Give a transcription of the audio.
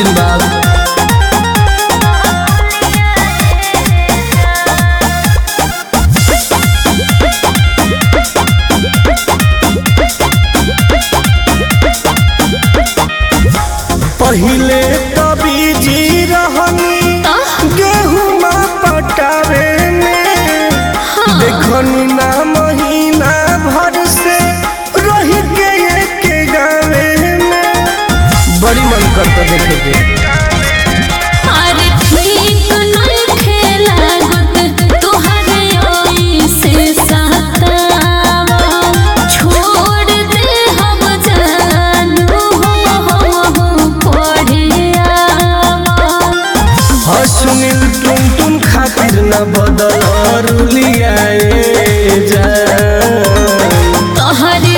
दिन बाद पहिले कभी जी रहनी गेहूं पटावे में देखनी ना महीना भर से रही के एक गावे में बड़ी मन करता देखे के अरे ठीक नइखे लागत तोहरे ओइसे सतावा छोड़ दे हम जानू हो हम पढ़े आवा हाँ सुनील तुम तुम खातिर न बदल रुलियाए जा तोहरे